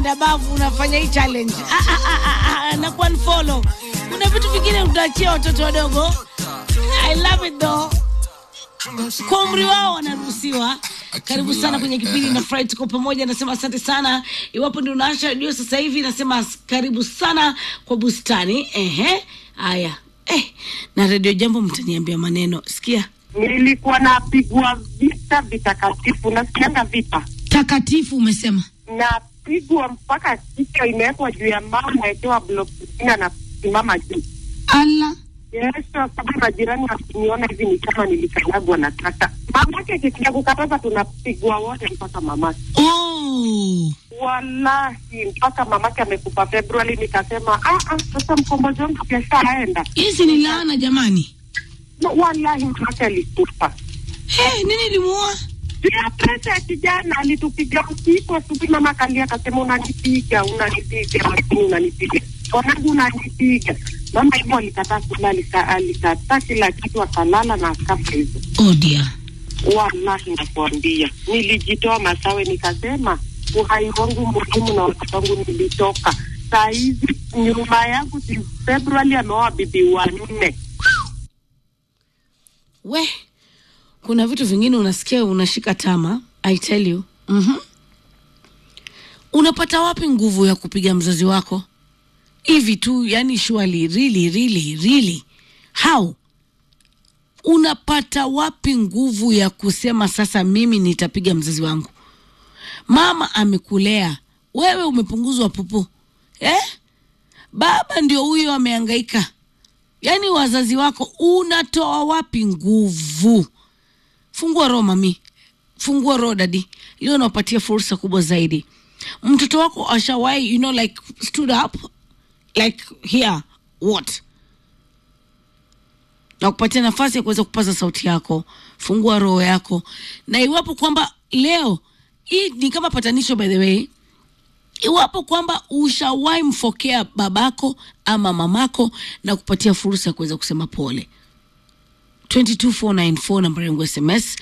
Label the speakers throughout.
Speaker 1: Dabavu unafanya hii challenge ah, ah, ah, ah, ah, na kuunfollow. Kuna vitu vingine utaachia watoto wadogo. I love it though. Kwa umri wao wanaruhusiwa. Karibu sana kwenye kipindi na Fry, tuko pamoja. Nasema asante sana. Iwapo ndio unaasha redio sasa hivi, nasema karibu sana kwa bustani. Ehe, haya eh, na redio Jambo mtaniambia maneno. Sikia
Speaker 2: nilikuwa napigwa vita vitakatifu, nasikianga vita,
Speaker 3: takatifu umesema
Speaker 2: napigwa mpaka kichwa imewekwa juu ya mama, nawekewa block zingine, anasimama juu.
Speaker 3: ala
Speaker 2: Yes, sababu majirani wakiniona hivi ni kama nilikanyagwa na tata. Mamake ikikuja kukataza, tunapigwa wote mpaka mamake.
Speaker 3: oh.
Speaker 2: Wallahi, mpaka mamake amekufa Februari. Nikasema ah, ah, sasa mkombozi wangu keshaenda.
Speaker 3: hizi ni laana jamani
Speaker 2: No, wallahi mamake alikufa.
Speaker 3: hey, nini limuoa
Speaker 2: Pia pesa ya kijana alitupiga usiku, asubuhi mama akalia akasema, unanipiga unanipiga, lakini unanipiga mwanangu, unanipiga mama. Hivyo alikataa kula, alika- alikataa kila kitu, akalala na akafa hivyo.
Speaker 3: oh dear.
Speaker 2: Wallahi nakuambia, nilijitoa Masawe, nikasema uhai wangu muhimu na watoto wangu, nilitoka saa hizi nyuma yangu. si Februari ameoa bibi wanne.
Speaker 1: we kuna vitu vingine unasikia unashika tama i tell you mm-hmm. unapata wapi nguvu ya kupiga mzazi wako hivi tu yani surely really really really how unapata wapi nguvu ya kusema sasa mimi nitapiga mzazi wangu mama amekulea wewe umepunguzwa pupu eh? baba ndio huyo ameangaika yaani wazazi wako unatoa wapi nguvu fungua roho mami fungua roho dadi leo nawapatia fursa kubwa zaidi mtoto wako ashawahi you know like stood up like here what na kupatia nafasi ya kuweza kupaza sauti yako fungua roho yako na iwapo kwamba leo hii ni kama patanisho by the way iwapo kwamba ushawahi mfokea babako ama mamako na kupatia fursa ya kuweza kusema pole 22494 namba yangu sms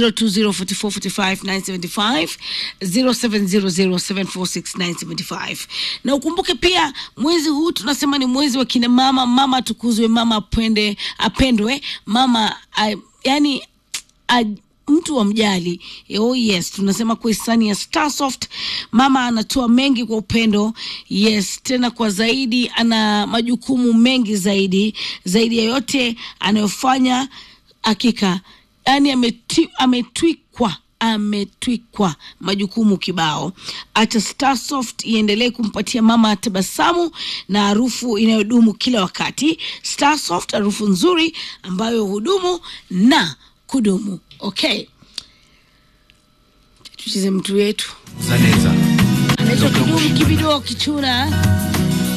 Speaker 1: 0204445975 0700746975 na ukumbuke pia mwezi huu tunasema ni mwezi wa kina mama mama atukuzwe mama apende apendwe mama a, yani a, mtu wa mjali oh yes tunasema kwa hisani ya starsoft mama anatoa mengi kwa upendo yes tena kwa zaidi ana majukumu mengi zaidi zaidi ya yote anayofanya hakika yani ameti- ametwikwa ametwikwa majukumu kibao acha starsoft iendelee kumpatia mama tabasamu na harufu inayodumu kila wakati starsoft harufu nzuri ambayo hudumu na kudumu okay tucheze mtu wetu
Speaker 4: Zaneza.
Speaker 1: anaitwa kidumu kibido kichura